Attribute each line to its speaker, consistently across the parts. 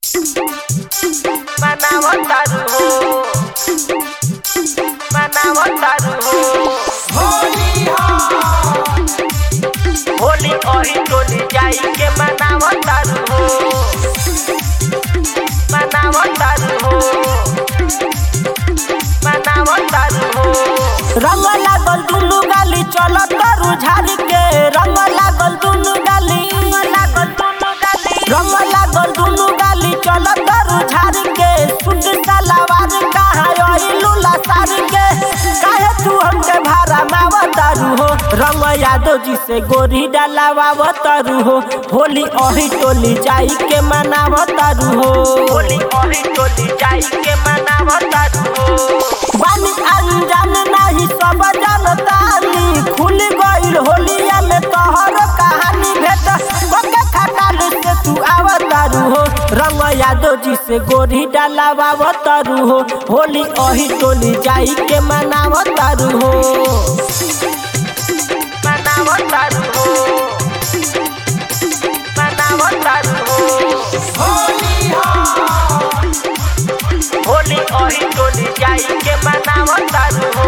Speaker 1: manabotaru ho manabotaru ho Holi ओही टोली जाई के मनावतारू हो मनावतारू हो मनावतारू हो
Speaker 2: रंग लागल दुनु गाली चलत करू झाड़ी के रंग लागल दुनु गाली लागल दुनु गाली रंग लागल दुनु गाली चलत करू झाड़ी के सुट सलावार कहाँ यही लूला सारी के काहे तू हमके भारा मावतारू हो रंग यादव जी से गोरी डालावावतारू हो होली ओही टोली जाई के मनावतारू हो
Speaker 1: होली ओही टोली जाई के मनावतारू हो
Speaker 2: बानी अनजान नहीं सब जनतानी खुल गईल होलिया में तोहर कहानी भेट ओके खटाल से तू आवतारू हो रंग यादव जी से गोरी डालावावतारू हो होली ओही टोली जाई के मनावतारू हो
Speaker 1: मनावतारू हो मनावतारू हो होली ओही टोली जाई के मनावतारू हो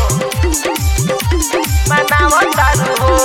Speaker 1: मनावतारू हो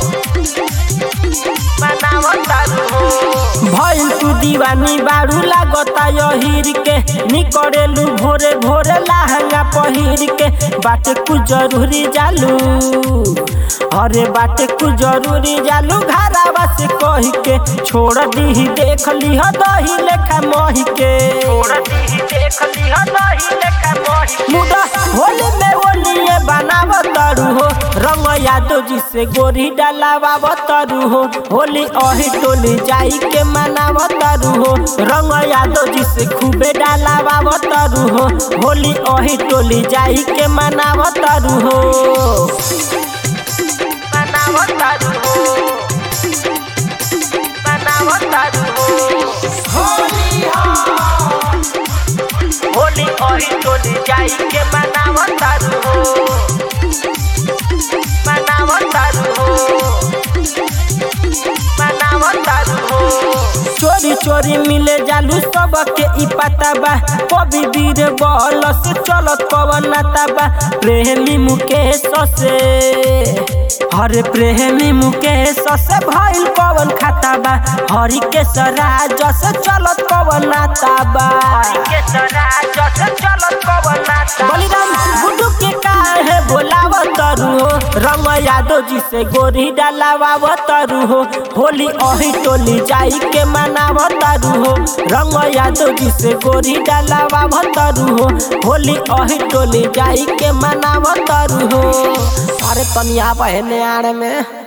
Speaker 1: मनावतारू हो
Speaker 2: भइल तू दीवानी बारू लागता यहीर के निकरेलू भोरे भोरे लहंगा पहिर के बाटे कुछ जरूरी जालू अरे बाटे कुछ जरूरी जालू घरावा से कही के छोड़ दी देख ली दही लेखा मही के
Speaker 1: छोड़ती देख लिह नहीं लेखा मोही
Speaker 2: मुदा होली में ओलिए बनावतरू हो रंग यादव जी से गोरी डालावतरू हो होली अही टोली जाई के मनावतरू हो रंग यादव जी से खूबे डालावतरू हो होली अही टोली जाई के मनावतरू हो
Speaker 1: मनावतारू हो मनावतारू हो होली ओही टोली जाई के मनावतारू हो मनावतारू हो मनावतारू हो
Speaker 2: चोरी चोरी मिले जालू सबके ई पता बा कभी वीर बल से चलत पवन नाता बा प्रेमी मुकेश से हरे प्रेमी मुकेश से भइल पवन खाता बा हरि के सराज से चलत पवन नाता बा
Speaker 1: के सरा जस चलत कवनाता
Speaker 2: बलिराम गुड्डू के काहे बोलावतरू हो रंग यादव जी से गोरी डालावतरू हो होली अही टोली जाई के मनावतरू हो रंग यादव जी से गोरी डालावतरू हो होली अही टोली जाई के मनावतरू हो अरे तनिया बहने आड़ में